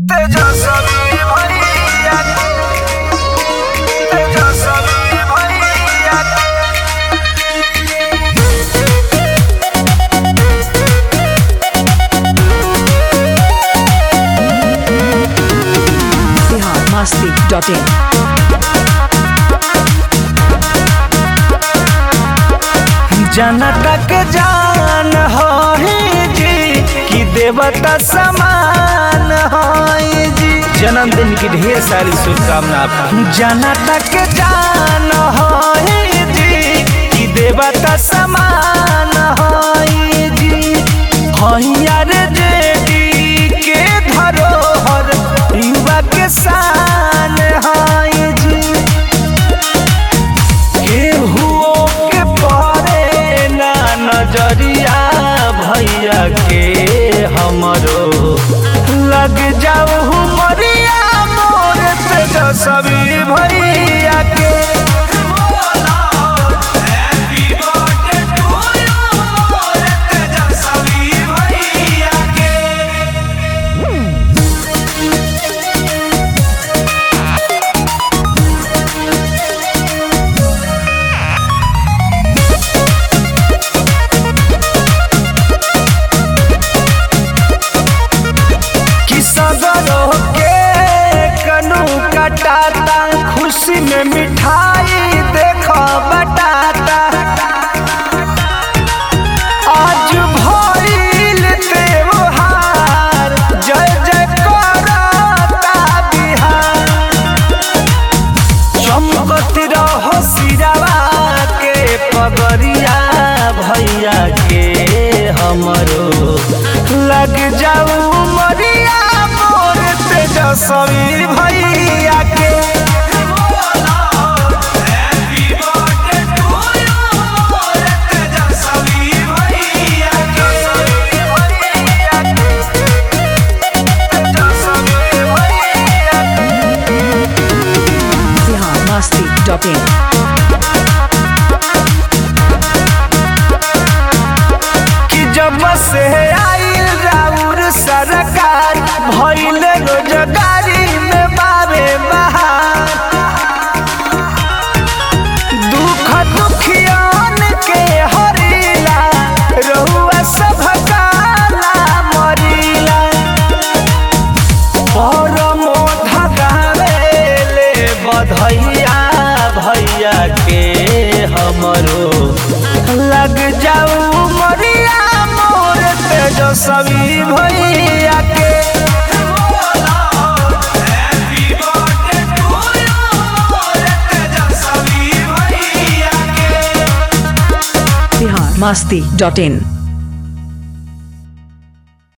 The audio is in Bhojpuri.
तेजस्वी भैया तेजस्वी भैया biharmasti.in जनता के जान होई जी कि देवता समान होई जी जन्मदिन की ढेर सारी शुभकामना जनता के जान होई जी कि देवता समान होई जी हैया रे जेडी के धरोहर युवा के शान होई जी केहुओ के परे ना नजरिया भैया के हमरो लग जाऊ मरिया मोर तेजस्वी भैया के कि सगरो के कनू कटाता खुशी में मिठाई देखो बटाता आज भइल त्योहार जय जय करता बिहार चमकत रहो सिरावा के पगरिया भैया के हमरो लग जाऊ मरिया मोर तेजस्वी भैया के biharmasti.in कि जब से आइल राउर सरकार भइल रोजगारी में बाबे बहार दुख दुखियान के हरिला रहुआ सब काला मरिला परमो धगावेले बधैया भैया के हमरो लग जाऊ मरिया मोर तेजस्वी भैया के biharmasti.in